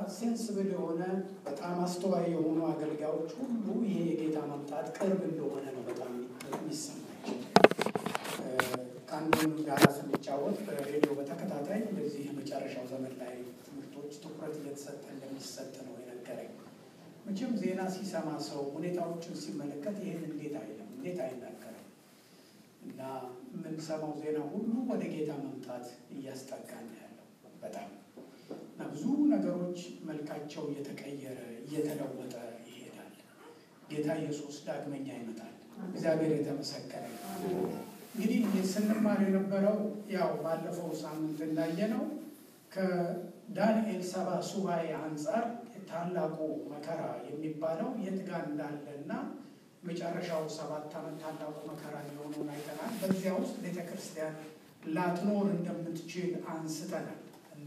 ሴንስብል የሆነ በጣም አስተዋይ የሆኑ አገልጋዮች ሁሉ ይሄ የጌታ መምጣት ቅርብ እንደሆነ ነው በጣም የሚሰማቸው። ከአንዱን ጋራ ስንጫወት በሬዲዮ በተከታታይ እንደዚህ የመጨረሻው ዘመን ላይ ትምህርቶች ትኩረት እየተሰጠ እንደሚሰጥ ነው የነገረኝ። መቼም ዜና ሲሰማ ሰው ሁኔታዎችን ሲመለከት ይህን እንዴት አይልም፣ እንዴት አይናገርም። እና የምንሰማው ዜና ሁሉ ወደ ጌታ መምጣት እያስጠጋን ያለው በጣም እና ብዙ ነገሮች መልካቸው እየተቀየረ እየተለወጠ ይሄዳል። ጌታ ኢየሱስ ዳግመኛ ይመጣል። እግዚአብሔር የተመሰከረ እንግዲህ ስንማር የነበረው ያው ባለፈው ሳምንት እንዳየነው ከዳንኤል ሰባ ሱባኤ አንጻር ታላቁ መከራ የሚባለው የት ጋር እንዳለ እና መጨረሻው ሰባት ዓመት ታላቁ መከራ የሆነውን አይተናል። በዚያ ውስጥ ቤተ ክርስቲያን ላትኖር እንደምትችል አንስተናል እና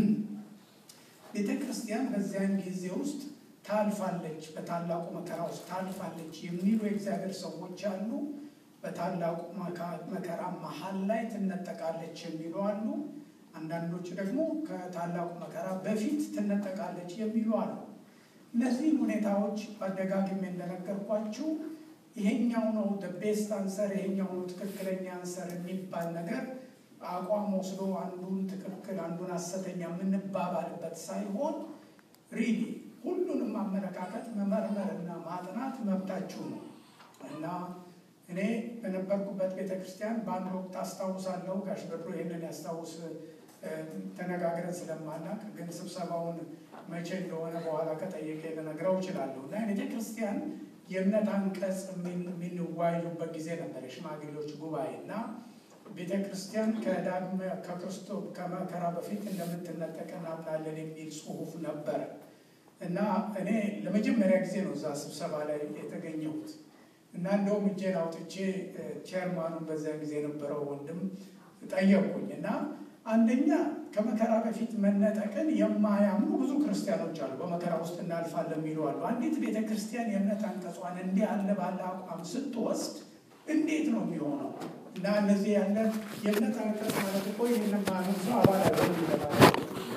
ቤተ ክርስቲያን በዚያን ጊዜ ውስጥ ታልፋለች፣ በታላቁ መከራ ውስጥ ታልፋለች የሚሉ የእግዚአብሔር ሰዎች አሉ። በታላቁ መከራ መሀል ላይ ትነጠቃለች የሚሉ አሉ። አንዳንዶች ደግሞ ከታላቁ መከራ በፊት ትነጠቃለች የሚሉ አሉ። እነዚህ ሁኔታዎች አደጋግሜ እንደነገርኳችሁ ይሄኛው ነው ቤስት አንሰር፣ ይሄኛው ነው ትክክለኛ አንሰር የሚባል ነገር አቋም ወስዶ አንዱን ትክክል አንዱን ሐሰተኛ የምንባባልበት ሳይሆን ሪሊ ሁሉንም አመለካከት መመርመርና ማጥናት መብታችሁ ነው እና እኔ በነበርኩበት ቤተ ክርስቲያን በአንድ ወቅት አስታውሳለሁ። ጋሽ በድሮ ይህንን ያስታውስ ተነጋግረን ስለማናቅ ግን ስብሰባውን መቼ እንደሆነ በኋላ ከጠየቀ ልነግረው እችላለሁ። እና ቤተ ክርስቲያን የእምነት አንቀጽ የሚንወያዩበት ጊዜ ነበር፣ የሽማግሌዎች ጉባኤ እና ቤተ ክርስቲያን ከዳግመ ከክርስቶ ከመከራ በፊት እንደምትነጠቅ እናምናለን የሚል ጽሑፍ ነበረ እና እኔ ለመጀመሪያ ጊዜ ነው እዛ ስብሰባ ላይ የተገኘሁት እና እንደውም እጄን አውጥቼ ቼርማኑን በዚያ ጊዜ የነበረው ወንድም ጠየቅኩኝ እና አንደኛ ከመከራ በፊት መነጠቅን የማያምኑ ብዙ ክርስቲያኖች አሉ። በመከራ ውስጥ እናልፋለን የሚሉ አሉ። አንዲት ቤተ ክርስቲያን የእምነት አንቀጿን እንዲህ ያለ ባለ አቋም ስትወስድ እንዴት ነው የሚሆነው? እና እነዚህ ያለ የእምነት አንቀጽ ማለት እኮ ይህንን ማንም ሰው አባል አይሆንም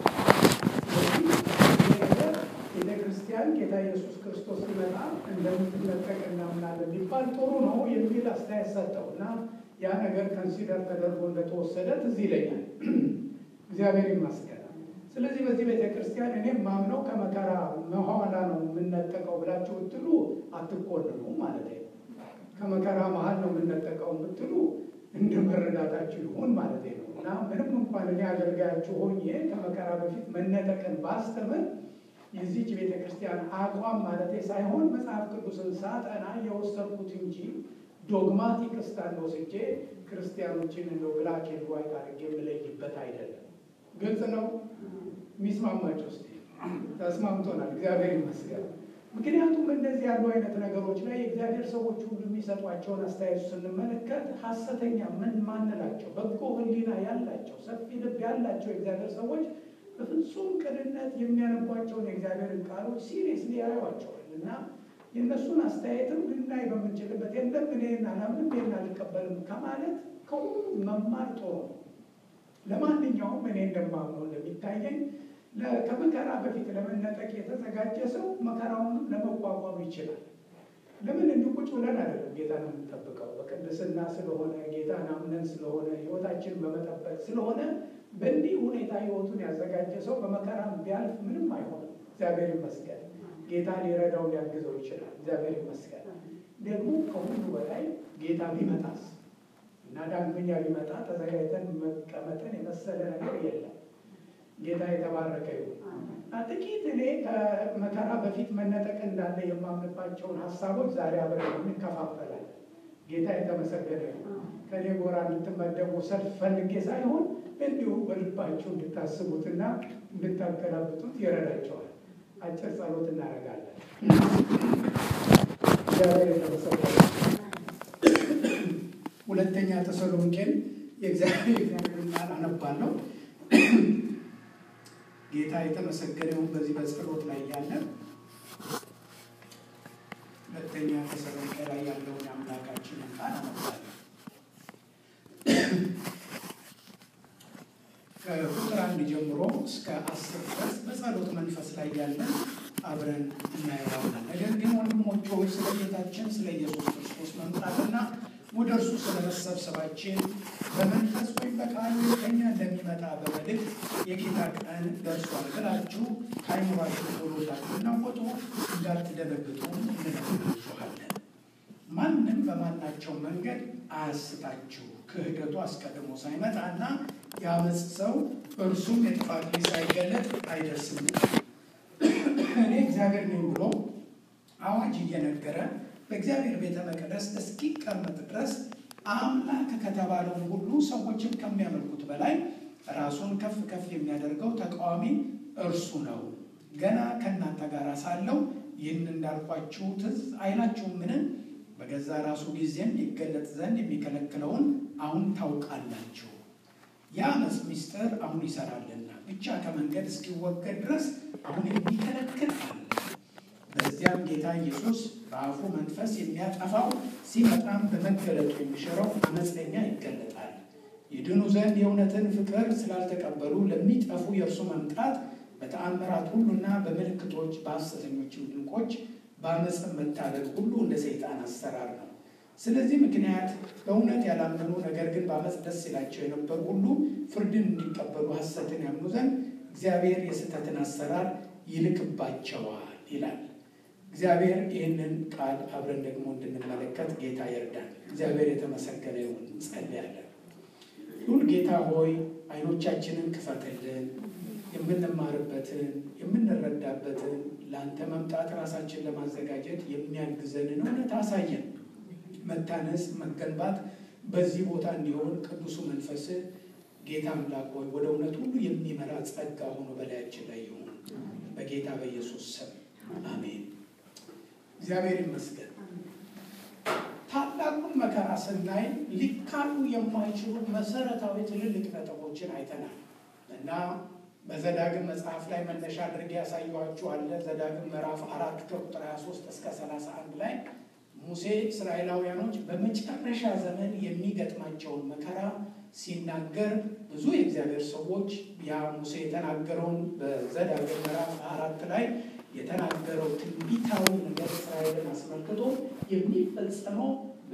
ቤተ ክርስቲያን ጌታ ኢየሱስ ክርስቶስ ሲመጣ እንደምትነጠቅ እናምናለን ቢባል ጥሩ ነው የሚል አስተያየት ሰጠው እና ያ ነገር ከንሲደር ተደርጎ እንደተወሰደ ትዝ ይለኛል። እግዚአብሔር ይመስገን። ስለዚህ በዚህ ቤተ ክርስቲያን እኔም ማምነው ከመከራ መኋላ ነው የምነጠቀው ብላችሁ ብትሉ አትኮንኑ ማለት ነው። ከመከራ መሀል ነው የምነጠቀው ብትሉ እንደ መረዳታችሁ ይሁን ማለት ነው እና ምንም እንኳን እኔ አገልጋያችሁ ሆኜ ከመከራ በፊት መነጠቅን ባስተምር የዚች ቤተ ክርስቲያን አቋም ማለት ሳይሆን መጽሐፍ ቅዱስን ሳጠና የወሰድኩት እንጂ ዶግማቲክ ስታንድ ወስጄ ክርስቲያኖችን እንደ ብላክ ኤንድ ዋይት አድርጌ የምለይበት አይደለም። ግልጽ ነው። የሚስማማቸው ስ ተስማምቶናል። እግዚአብሔር ይመስገን። ምክንያቱም እንደዚህ ያሉ አይነት ነገሮች ላይ የእግዚአብሔር ሰዎች ሁሉ የሚሰጧቸውን አስተያየቱ ስንመለከት ሀሰተኛ ምን ማንላቸው በጎ ሕሊና ያላቸው ሰፊ ልብ ያላቸው የእግዚአብሔር ሰዎች በፍጹም ቅንነት የሚያነቧቸውን የእግዚአብሔርን ቃሎች ሲሪየስሊ ያዩዋቸዋል እና የእነሱን አስተያየትም ልናይ በምንችልበት የለም እኔን አላምንም ይሄን አልቀበልም ከማለት ከሁሉ መማር ጥሩ ነው። ለማንኛውም እኔ እንደማምነው እንደሚታየኝ ከመከራ በፊት ለመነጠቅ የተዘጋጀ ሰው መከራውንም ለመቋቋም ይችላል። ለምን እንዲህ ቁጭ ብለን አይደለም ጌታን የምንጠብቀው በቅድስና ስለሆነ ጌታን አምነን ስለሆነ ህይወታችንን በመጠበቅ ስለሆነ በእንዲህ ሁኔታ ህይወቱን ያዘጋጀ ሰው በመከራም ቢያልፍ ምንም አይሆንም። እግዚአብሔር ይመስገን። ጌታ ሊረዳው ሊያግዘው ይችላል። እግዚአብሔር ይመስገን። ደግሞ ከሁሉ በላይ ጌታ ቢመጣስ እና ዳግመኛ ቢመጣ ተዘጋጅተን መቀመጥን የመሰለ ነገር የለም። ጌታ የተባረከ ይሁን። ጥቂት እኔ ከመከራ በፊት መነጠቅ እንዳለ የማምንባቸውን ሀሳቦች ዛሬ አብረን እንከፋፈላለን። ጌታ የተመሰገነ ይሁን። ከኔ ጎራ እንድትመደቡ ሰልፍ ፈልጌ ሳይሆን እንዲሁ በልባችሁ እንድታስቡትና እንድታገላብጡት ይረዳቸዋል። አጭር ጸሎት እናደርጋለን። እግዚአብሔር የተመሰገነ ሁለተኛ ተሰሎንቄን የእግዚአብሔር ቃል አነባለሁ። ጌታ የተመሰገነውን በዚህ በጸሎት ላይ ያለ ሁለተኛ ተሰሎንቄ ላይ ያለውን የአምላካችንን ቃል አነባለሁ። ከቁጥር አንድ ጀምሮ እስከ አስር ድረስ በጸሎት በጸሎት መንፈስ ላይ ያለን አብረን እናየዋለን። ነገር ግን ወንድሞች ሆይ ስለ ጌታችን ስለ ኢየሱስ ክርስቶስ መምጣትና ወደ እርሱ ስለ መሰብሰባችን በመንፈስ ወይም በቃሉ ከኛ እንደሚመጣ በመልእክት የጌታ ቀን ደርሷል ብላችሁ ከአይምሯችሁ ቶሎ እንዳትናወጡ እንዳትደነግጡ እንነግራችኋለን። ማንም በማናቸው መንገድ አያስታችሁ። ክህደቱ አስቀድሞ ሳይመጣና የአመፅ ሰው እርሱም የጥፋት ልጅ ሳይገለጥ አይደርስም። እኔ እግዚአብሔር ነኝ ብሎ አዋጅ እየነገረ በእግዚአብሔር ቤተ መቅደስ እስኪቀመጥ ድረስ አምላክ ከተባለውን ሁሉ ሰዎችም ከሚያመልኩት በላይ ራሱን ከፍ ከፍ የሚያደርገው ተቃዋሚ እርሱ ነው። ገና ከእናንተ ጋር ሳለው ይህን እንዳልኳችሁ ትዝ አይላችሁምን? በገዛ ራሱ ጊዜም ይገለጥ ዘንድ የሚከለክለውን አሁን ታውቃላችሁ። የአመፅ ምስጢር አሁን ይሰራልና ብቻ ከመንገድ እስኪወገድ ድረስ አሁን የሚከለክል አለ። በዚያም ጌታ ኢየሱስ በአፉ መንፈስ የሚያጠፋው ሲመጣም በመገለጡ የሚሽረው አመፀኛ ይገለጣል። ይድኑ ዘንድ የእውነትን ፍቅር ስላልተቀበሉ ለሚጠፉ የእርሱ መምጣት በተአምራት ሁሉና በምልክቶች በሐሰተኞችም ድንቆች በአመፅም መታለል ሁሉ እንደ ሰይጣን አሰራር ነው። ስለዚህ ምክንያት በእውነት ያላመኑ ነገር ግን በአመፅ ደስ ይላቸው የነበሩ ሁሉ ፍርድን እንዲቀበሉ ሐሰትን ያምኑ ዘንድ እግዚአብሔር የስህተትን አሰራር ይልክባቸዋል ይላል። እግዚአብሔር ይህንን ቃል አብረን ደግሞ እንድንመለከት ጌታ ይርዳል። እግዚአብሔር የተመሰገነ ይሁን። እንጸልያለን። ሁል ጌታ ሆይ አይኖቻችንን ክፈትልን፣ የምንማርበትን የምንረዳበትን ለአንተ መምጣት ራሳችን ለማዘጋጀት የሚያግዘንን እውነት አሳየን። መታነስ መገንባት በዚህ ቦታ እንዲሆን ቅዱሱ መንፈስ ጌታ አምላክ ሆይ ወደ እውነት ሁሉ የሚመራ ጸጋ ሆኖ በላያችን ላይ ይሁን። በጌታ በኢየሱስ ስም አሜን። እግዚአብሔር ይመስገን። ታላቁን መከራ ስናይ ሊካሉ የማይችሉ መሰረታዊ ትልልቅ ነጥቦችን አይተናል እና በዘዳግም መጽሐፍ ላይ መነሻ አድርጌ ያሳየኋችኋለ። ዘዳግም ምዕራፍ አራት ከቁጥር 23 እስከ 31 ላይ ሙሴ እስራኤላውያኖች በመጨረሻ ዘመን የሚገጥማቸውን መከራ ሲናገር ብዙ የእግዚአብሔር ሰዎች ያ ሙሴ የተናገረውን በዘዳግም ምዕራፍ አራት ላይ የተናገረው ትንቢታዊ ነገር እስራኤልን አስመልክቶ የሚፈጸመው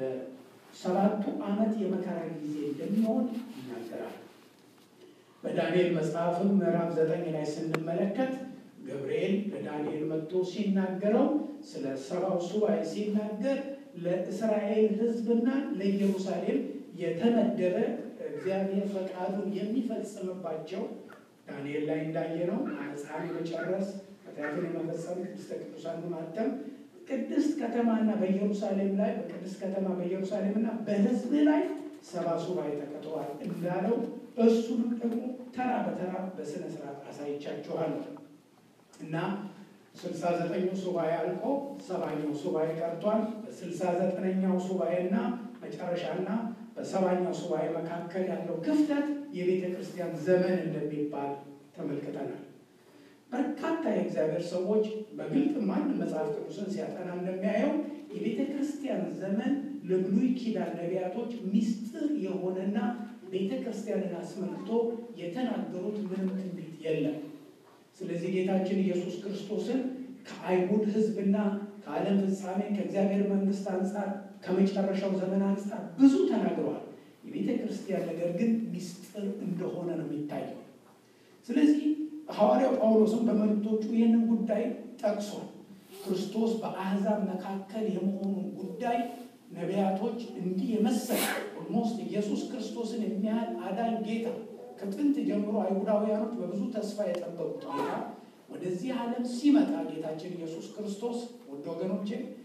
በሰባቱ ዓመት የመከራ ጊዜ እንደሚሆን ይናገራል። በዳንኤል መጽሐፍም ምዕራፍ ዘጠኝ ላይ ስንመለከት ገብርኤል ለዳንኤል መጥቶ ሲናገረው ስለ ሰባው ሱባኤ ሲናገር ለእስራኤል ሕዝብና ለኢየሩሳሌም የተመደበ እግዚአብሔር ፈቃዱን የሚፈጽምባቸው ዳንኤል ላይ እንዳየነው አመፃን የመጨረስ ኃጢአትን የመፈጸም ቅድስተ ቅዱሳን ማተም ቅድስት ከተማና በኢየሩሳሌም ላይ በቅድስት ከተማ በኢየሩሳሌምና በሕዝብ ላይ ሰባ ሱባኤ ተቀጥሯል እንዳለው እሱንም ደግሞ ተራ በተራ በስነ ስርዓት አሳይቻችኋለሁ እና ስልሳ ዘጠኙ ሱባኤ አልቆ ሰባኛው ሱባኤ ቀርቷል። በስልሳ ዘጠነኛው ሱባኤና መጨረሻና በሰባኛው ሱባኤ መካከል ያለው ክፍተት የቤተ ክርስቲያን ዘመን እንደሚባል ተመልክተናል። በርካታ የእግዚአብሔር ሰዎች በግልጥ ማንም መጽሐፍ ቅዱስን ሲያጠና እንደሚያየው የቤተ ክርስቲያን ዘመን ለብሉይ ኪዳን ነቢያቶች ምስጢር የሆነና ቤተ ክርስቲያንን አስመልክቶ የተናገሩት ምንም ትንቢት የለም። ስለዚህ ጌታችን ኢየሱስ ክርስቶስን ከአይሁድ ሕዝብና ከዓለም ፍጻሜ ከእግዚአብሔር መንግስት አንጻር ከመጨረሻው ዘመን አንጻር ብዙ ተናግረዋል። የቤተ ክርስቲያን ነገር ግን ምስጢር እንደሆነ ነው የሚታየው። ስለዚህ ሐዋርያው ጳውሎስም በመልእክቶቹ ይህንን ጉዳይ ጠቅሷል። ክርስቶስ በአሕዛብ መካከል የመሆኑን ጉዳይ ነቢያቶች እንዲህ የመሰለ ኦልሞስት ኢየሱስ ክርስቶስን የሚያህል አዳኝ ጌታ ከጥንት ጀምሮ አይሁዳውያኖች በብዙ ተስፋ የጠበቁት ጌታ ወደዚህ ዓለም ሲመጣ ጌታችን ኢየሱስ ክርስቶስ ውድ ወገኖቼ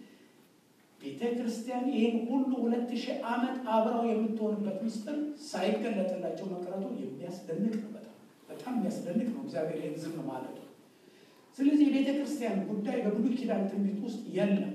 ቤተ ክርስቲያን ይህን ሁሉ ሁለት ሺህ ዓመት አብረው የምትሆንበት ምስጢር ሳይገለጥላቸው መቅረቱ የሚያስደንቅ ነው። በጣም በጣም የሚያስደንቅ ነው። እግዚአብሔር ይህን ዝም ማለቱ። ስለዚህ የቤተ ክርስቲያን ጉዳይ በብሉይ ኪዳን ትንቢት ውስጥ የለም።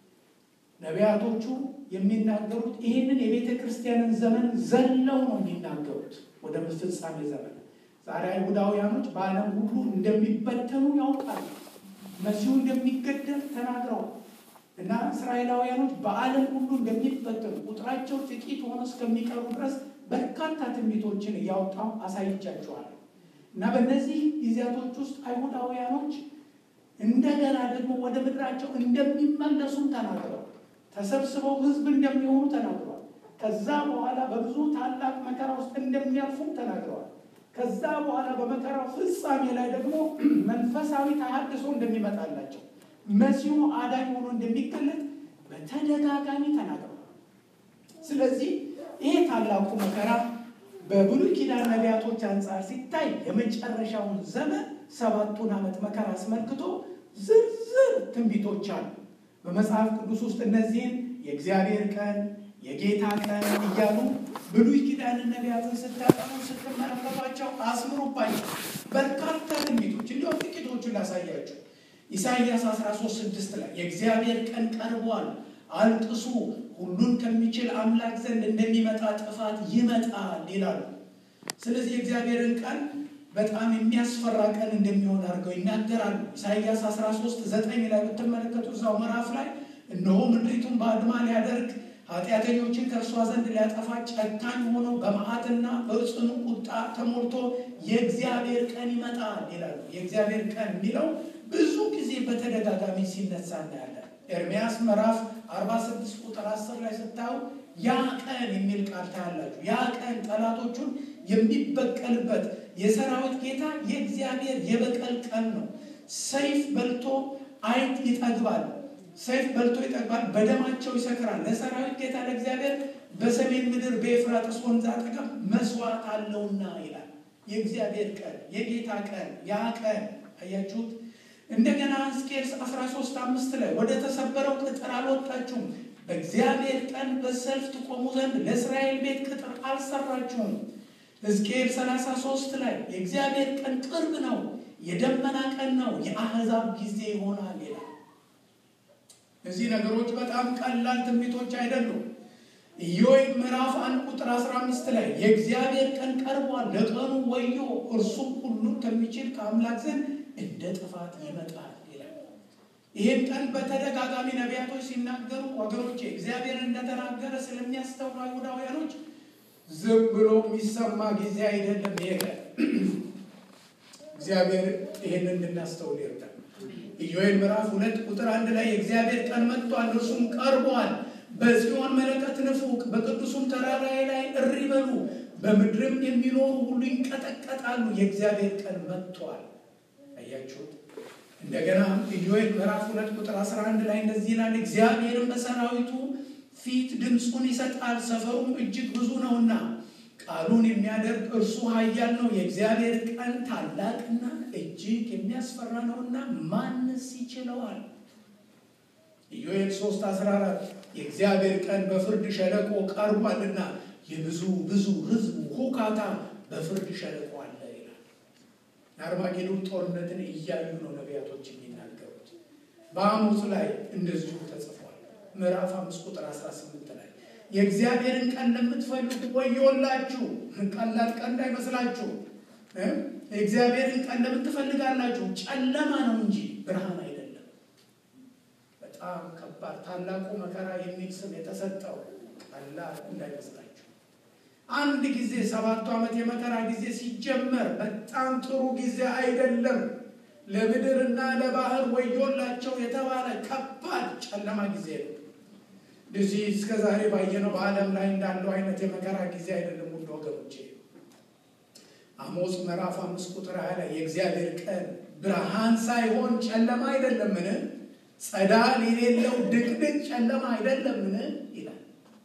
ነቢያቶቹ የሚናገሩት ይህንን የቤተ ክርስቲያንን ዘመን ዘለው ነው የሚናገሩት ወደ ፍጻሜ ዘመን። ዛሬ አይሁዳውያኖች በዓለም ሁሉ እንደሚበተኑ ያውቃሉ። መሲሁ እንደሚገደል ተናግረዋል እና እስራኤላውያኖች በዓለም ሁሉ እንደሚበተኑ ቁጥራቸው ጥቂት ሆኖ እስከሚቀሩ ድረስ በርካታ ትንቢቶችን እያወጣው አሳይቻችኋለሁ። እና በእነዚህ ጊዜያቶች ውስጥ አይሁዳውያኖች እንደገና ደግሞ ወደ ምድራቸው እንደሚመለሱም ተናግረዋል። ተሰብስበው ሕዝብ እንደሚሆኑ ተናግረዋል። ከዛ በኋላ በብዙ ታላቅ መከራ ውስጥ እንደሚያልፉም ተናግረዋል። ከዛ በኋላ በመከራው ፍጻሜ ላይ ደግሞ መንፈሳዊ ተሐድሶ እንደሚመጣላቸው መሲሁ አዳኝ ሆኖ እንደሚገለጥ በተደጋጋሚ ተናግረዋል። ስለዚህ ይሄ ታላቁ መከራ በብሉይ ኪዳን ነቢያቶች አንጻር ሲታይ የመጨረሻውን ዘመን ሰባቱን ዓመት መከራ አስመልክቶ ዝርዝር ትንቢቶች አሉ። በመጽሐፍ ቅዱስ ውስጥ እነዚህን የእግዚአብሔር ቀን፣ የጌታ ቀን እያሉ ብሉይ ኪዳንን ነቢያትን ስታጠኑ ስትመለከቷቸው አስምሩባቸው። በርካታ ትንቢቶች እንዲሁም ጥቂቶቹን ላሳያቸው። ኢሳይያስ 13 ስድስት ላይ የእግዚአብሔር ቀን ቀርቧል፣ አልቅሱ፣ ሁሉን ከሚችል አምላክ ዘንድ እንደሚመጣ ጥፋት ይመጣል ይላሉ። ስለዚህ የእግዚአብሔርን ቀን በጣም የሚያስፈራ ቀን እንደሚሆን አድርገው ይናገራሉ። ኢሳይያስ 13 ዘጠኝ ላይ ብትመለከቱ እዛው ምዕራፍ ላይ እነሆ ምድሪቱን በአድማ ሊያደርግ ኃጢአተኞችን ከእርሷ ዘንድ ሊያጠፋ ጨካኝ ሆኖ በመዓትና በጽኑ ቁጣ ተሞልቶ የእግዚአብሔር ቀን ይመጣል ይላሉ። የእግዚአብሔር ቀን የሚለው ብዙ ጊዜ በተደጋጋሚ ሲነሳ እናያለን። ኤርሚያስ ምዕራፍ 46 ቁጥር 10 ላይ ስታዩ ያ ቀን የሚል ቃል ታያላችሁ። ያ ቀን ጠላቶቹን የሚበቀልበት የሰራዊት ጌታ የእግዚአብሔር የበቀል ቀን ነው። ሰይፍ በልቶ አይጥ ይጠግባል፣ ሰይፍ በልቶ ይጠግባል፣ በደማቸው ይሰክራል። ለሰራዊት ጌታ ለእግዚአብሔር በሰሜን ምድር በኤፍራጥስ ወንዝ አጠገብ መስዋዕት አለውና ይላል። የእግዚአብሔር ቀን የጌታ ቀን ያ ቀን አያችሁት። እንደገና ሕዝቅኤል 13 አምስት ላይ ወደ ተሰበረው ቅጥር አልወጣችሁም፣ በእግዚአብሔር ቀን በሰልፍ ትቆሙ ዘንድ ለእስራኤል ቤት ቅጥር አልሰራችሁም። ሕዝቅኤል 33 ላይ የእግዚአብሔር ቀን ቅርብ ነው፣ የደመና ቀን ነው፣ የአሕዛብ ጊዜ ይሆናል ይላል። እዚህ ነገሮች በጣም ቀላል ትንቢቶች አይደሉም። ኢዮብ ምዕራፍ አንድ ቁጥር 15 ላይ የእግዚአብሔር ቀን ቀርቧል፣ ለቀኑ ወዮ፣ እርሱም ሁሉን ከሚችል ከአምላክ ዘንድ እንደ ጥፋት ይመጣል ይላል። ይህን ቀን በተደጋጋሚ ነቢያቶች ሲናገሩ ወገኖቼ እግዚአብሔር እንደተናገረ ስለሚያስተውሉ አይሁዳውያኖች ዝም ብሎ የሚሰማ ጊዜ አይደለም። ይሄ ቀን እግዚአብሔር ይህን እንድናስተውል ይርዳል። ኢዮኤል ምዕራፍ ሁለት ቁጥር አንድ ላይ የእግዚአብሔር ቀን መጥቷል፣ እርሱም ቀርቧል። በጽዮን መለከት ንፉ፣ በቅዱሱም ተራራዬ ላይ እሪ በሉ፣ በምድርም የሚኖሩ ሁሉ ይንቀጠቀጣሉ። የእግዚአብሔር ቀን መጥቷል። አያችሁት? እንደገና ኢዮኤል ምዕራፍ ሁለት ቁጥር 11 ላይ እንደዚህ ይላል፣ እግዚአብሔርም በሰራዊቱ ፊት ድምፁን ይሰጣል፣ ሰፈሩም እጅግ ብዙ ነውና ቃሉን የሚያደርግ እርሱ ኃያል ነው። የእግዚአብሔር ቀን ታላቅና እጅግ የሚያስፈራ ነውና ማንስ ይችለዋል? ኢዮኤል 3 14 የእግዚአብሔር ቀን በፍርድ ሸለቆ ቀርቧልና የብዙ ብዙ ሕዝብ ሁካታ በፍርድ ሸለቆ አለ ይላል። የአርማጌዶን ጦርነትን እያዩ ነው ነቢያቶች የሚናገሩት። በአሞጽ ላይ እንደዚሁ ተጽፏል። ምዕራፍ አምስት ቁጥር 18 ላይ የእግዚአብሔርን ቀን ለምትፈልጉ ወዮላችሁ። ቀላል ቀን እንዳይመስላችሁ። የእግዚአብሔርን ቀን ለምን ትፈልጋላችሁ? ጨለማ ነው እንጂ ብርሃን አይደለም። በጣም ከባድ ታላቁ መከራ የሚል ስም የተሰጠው ቀላል እንዳይመስላችሁ። አንድ ጊዜ ሰባቱ ዓመት የመከራ ጊዜ ሲጀመር በጣም ጥሩ ጊዜ አይደለም። ለምድርና ለባህር ወዮላቸው የተባለ ከባድ ጨለማ ጊዜ ነው። እዚህ እስከ ዛሬ ባየነው በዓለም ላይ እንዳለው አይነት የመከራ ጊዜ አይደለም። ውድ ወገኖቼ አሞጽ ምዕራፍ አምስት ቁጥር ሀያ ላይ የእግዚአብሔር ቀን ብርሃን ሳይሆን ጨለማ አይደለምን? ጸዳል የሌለው ድቅድቅ ጨለማ አይደለምን? ይላል።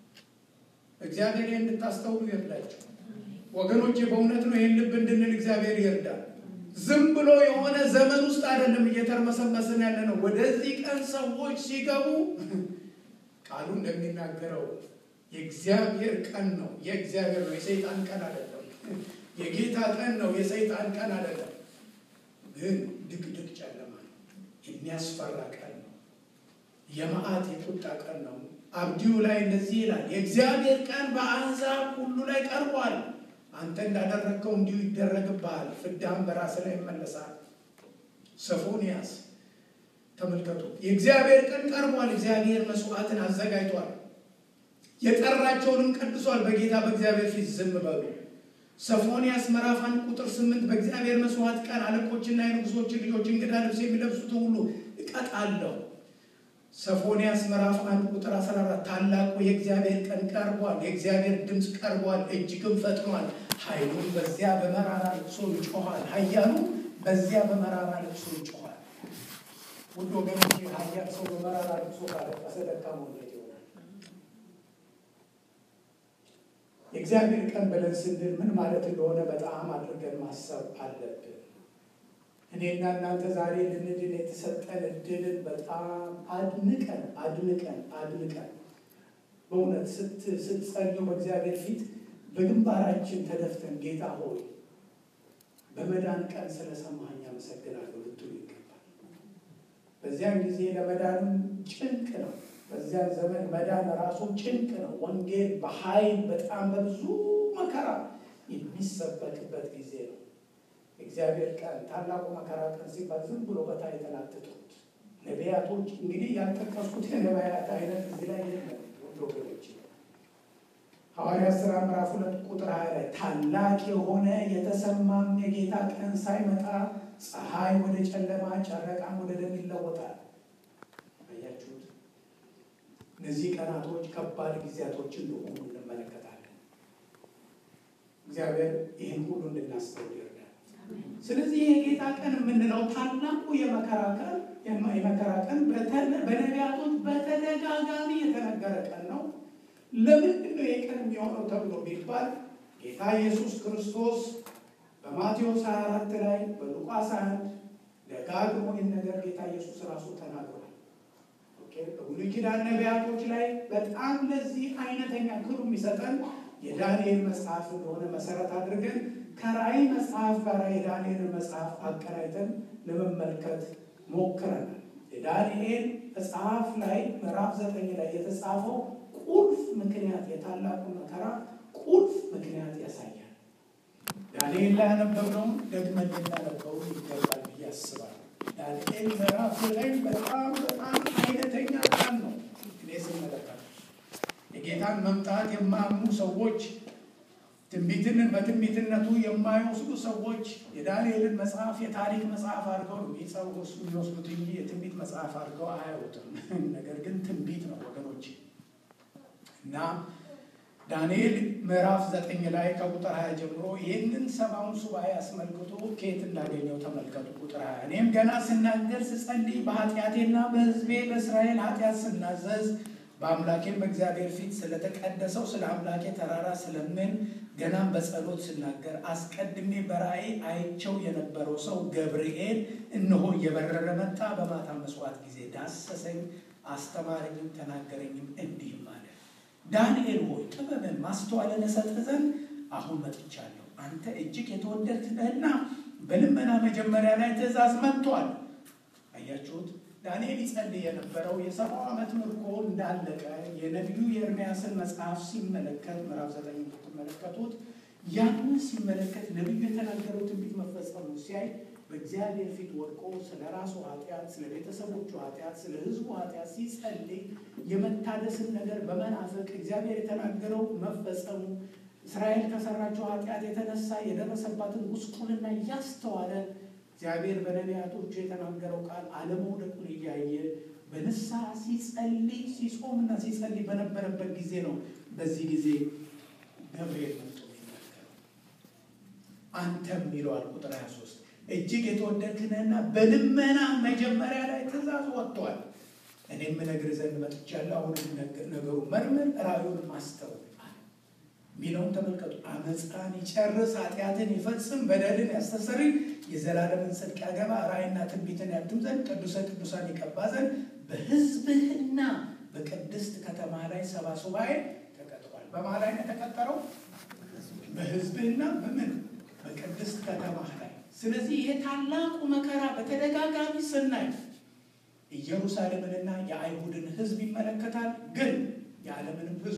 እግዚአብሔር ይህን እንድታስተውሉ ይርዳችሁ ወገኖቼ። በእውነት ነው ይህን ልብ እንድንል እግዚአብሔር ይርዳል። ዝም ብሎ የሆነ ዘመን ውስጥ አይደለም እየተርመሰመስን ያለ ነው። ወደዚህ ቀን ሰዎች ሲገቡ ቃሉ እንደሚናገረው የእግዚአብሔር ቀን ነው። የእግዚአብሔር ነው፣ የሰይጣን ቀን አይደለም። የጌታ ቀን ነው፣ የሰይጣን ቀን አይደለም። ግን ድቅድቅ ጨለማ ነው፣ የሚያስፈራ ቀን ነው፣ የመዓት የቁጣ ቀን ነው። አብዲዩ ላይ እንደዚህ ይላል፣ የእግዚአብሔር ቀን በአሕዛብ ሁሉ ላይ ቀርቧል። አንተ እንዳደረግከው እንዲሁ ይደረግብሃል፣ ፍዳም በራስህ ላይ ይመለሳል። ሶፎንያስ ተመልከቱ፣ የእግዚአብሔር ቀን ቀርቧል። እግዚአብሔር መስዋዕትን አዘጋጅቷል፣ የጠራቸውንም ቀድሷል። በጌታ በእግዚአብሔር ፊት ዝም በሉ። ሶፎንያስ ምዕራፍ አንድ ቁጥር ስምንት በእግዚአብሔር መስዋዕት ቀን አለቆችና የንጉሶችን ልጆች እንግዳ ልብስ የሚለብሱትን ሁሉ እቀጣለሁ። ሶፎንያስ ምዕራፍ አንድ ቁጥር 14 ታላቁ የእግዚአብሔር ቀን ቀርቧል፣ የእግዚአብሔር ድምፅ ቀርቧል፣ እጅግም ፈጥኗል። ኃይሉም በዚያ በመራራ ልቅሶ ይጮኋል፣ ኃያሉ በዚያ በመራራ ልቅሶ ይጮኋል። ውድ ወገኖች ኃያል ሰው በመራራ ልቅሶ ካለቀሰ ደካማ እንዴት ይሆናል? የእግዚአብሔር ቀን ብለን ስንል ምን ማለት እንደሆነ በጣም አድርገን ማሰብ አለብን። እኔና እናንተ ዛሬ ልንድን የተሰጠን እድልን በጣም አድንቀን አድንቀን አድንቀን በእውነት ስትጸልዩ በእግዚአብሔር ፊት በግንባራችን ተደፍተን ጌታ ሆይ በመዳን ቀን ስለሰማኝ አመሰግናለሁ ልትሉ ይገባል። በዚያን ጊዜ ለመዳንም ጭንቅ ነው። በዚያን ዘመን መዳን ራሱ ጭንቅ ነው። ወንጌል በኃይል በጣም በብዙ መከራ የሚሰበክበት ጊዜ ነው። እግዚአብሔር ቀን ታላቁ መከራ ቀን ሲባል ዝም ብሎ በታ የተላትጡት ነቢያቶች እንግዲህ ያልጠቀስኩት የነቢያት አይነት እዚህ ላይ የለም። ወንድ ወገኖች ሐዋርያት ሥራ ምዕራፍ ሁለት ቁጥር ሀያ ላይ ታላቅ የሆነ የተሰማም የጌታ ቀን ሳይመጣ ፀሐይ ወደ ጨለማ ጨረቃም ወደ ደም ይለወጣል። አያችሁት? እነዚህ ቀናቶች ከባድ ጊዜያቶች እንደሆኑ እንመለከታለን። እግዚአብሔር ይህን ሁሉ እንድናስተውል ይረዳል። ስለዚህ የጌታ ቀን የምንለው ታላቁ የመከራ ቀን የመከራ ቀን በነቢያቶች በተደጋጋሚ የተነገረ ቀን ነው። ለምንድን ነው ይህ ቀን የሚሆነው ተብሎ ቢባል ጌታ ኢየሱስ ክርስቶስ በማቴዎስ 24 ላይ በሉቃስ 21 ደጋግሞ ይህን ነገር ጌታ ኢየሱስ ራሱ ተናግሯል። በብሉይ ኪዳን ነቢያቶች ላይ በጣም ለዚህ አይነተኛ ክሩ የሚሰጠን የዳንኤል መጽሐፍ እንደሆነ መሰረት አድርገን ከራእይ መጽሐፍ ጋር የዳንኤልን መጽሐፍ አቀናይተን ለመመልከት ሞክረናል። የዳንኤል መጽሐፍ ላይ ምዕራፍ ዘጠኝ ላይ የተጻፈው ቁልፍ ምክንያት የታላቁ መከራ ቁልፍ ምክንያት ያሳያል። ዳንኤል ላይ ያነበብነውን ደግመን ልናነበው ይገባል ብዬ አስባለሁ። ዳንኤል ምዕራፍ ዘጠኝ በጣም በጣም አይነተኛ ቃል ነው። እኔ ስመለከት የጌታን መምጣት የማያምኑ ሰዎች ትንቢትን በትንቢትነቱ የማይወስዱ ሰዎች የዳንኤልን መጽሐፍ የታሪክ መጽሐፍ አድርገው ነው የሚጸውሱ የሚወስዱት እንጂ የትንቢት መጽሐፍ አድርገው አያዩትም። ነገር ግን ትንቢት ነው ወገኖች እና ዳንኤል ምዕራፍ ዘጠኝ ላይ ከቁጥር ሀያ ጀምሮ ይህንን ሰባውን ሱባኤ አስመልክቶ ከየት እንዳገኘው ተመልከቱ። ቁጥር ሀያ እኔም ገና ስናገር ስጸልይ በኃጢአቴና በሕዝቤ በእስራኤል ኃጢአት ስናዘዝ በአምላኬም በእግዚአብሔር ፊት ስለተቀደሰው ስለ አምላኬ ተራራ ስለምን ገናም በጸሎት ስናገር አስቀድሜ በራእይ አይቸው የነበረው ሰው ገብርኤል እነሆ እየበረረ መጣ። በማታ መስዋዕት ጊዜ ዳሰሰኝ፣ አስተማረኝም፣ ተናገረኝም እንዲህም አለ ዳንኤል ሆይ ጥበብን ማስተዋልን እሰጥህ ዘንድ አሁን መጥቻለሁ። አንተ እጅግ የተወደድክ ነህና በልመና መጀመሪያ ላይ ትእዛዝ መጥቷል። አያችሁት? ዳንኤል ይጸልይ የነበረው የሰባው ዓመት ምርኮ እንዳለቀ የነቢዩ የኤርምያስን መጽሐፍ ሲመለከት ምዕራፍ ዘጠኝ ትመለከቱት ያንን ሲመለከት ነቢዩ የተናገረው ትንቢት መፈጸሙ ሲያይ በእግዚአብሔር ፊት ወድቆ ስለ ራሱ ኃጢአት፣ ስለ ቤተሰቦቹ ኃጢአት፣ ስለ ሕዝቡ ኃጢአት ሲጸልይ የመታደስን ነገር በመናፈቅ እግዚአብሔር የተናገረው መፈጸሙ እስራኤል ከሰራቸው ኃጢአት የተነሳ የደረሰባትን ጉስቁልና እያስተዋለ እግዚአብሔር በነቢያቶቹ የተናገረው ቃል አለመውደቁን እያየ በንስሐ ሲጸልይ ሲጾምና ሲጸልይ በነበረበት ጊዜ ነው። በዚህ ጊዜ ገብርኤል መጥቶ የሚናገረው አንተም ይለዋል ቁጥር 23 እጅግ የተወደድክ ነህና በልመና መጀመሪያ ላይ ትእዛዝ ወጥቷል። እኔም እነግርህ ዘንድ መጥቻለሁ። አሁን ነገሩ መርምር፣ ራእዩን አስተውል ሚለውን ተመልከቱ። አመፃን ይጨርስ፣ ኃጢአትን ይፈጽም፣ በደልን ያስተሰርይ፣ የዘላለምን ጽድቅ ያገባ፣ ራእይና ትንቢትን ያትም ዘንድ ቅዱሰ ቅዱሳን ይቀባ ዘንድ በሕዝብህና በቅድስት ከተማ ላይ ሰባ ሱባኤ ተቀጥሯል። በማ ላይ ነው የተቀጠረው? በሕዝብህና በምን በቅድስት ከተማ ላይ። ስለዚህ ይሄ ታላቁ መከራ በተደጋጋሚ ስናይ ኢየሩሳሌምንና የአይሁድን ሕዝብ ይመለከታል፣ ግን የዓለምንም ሕዝብ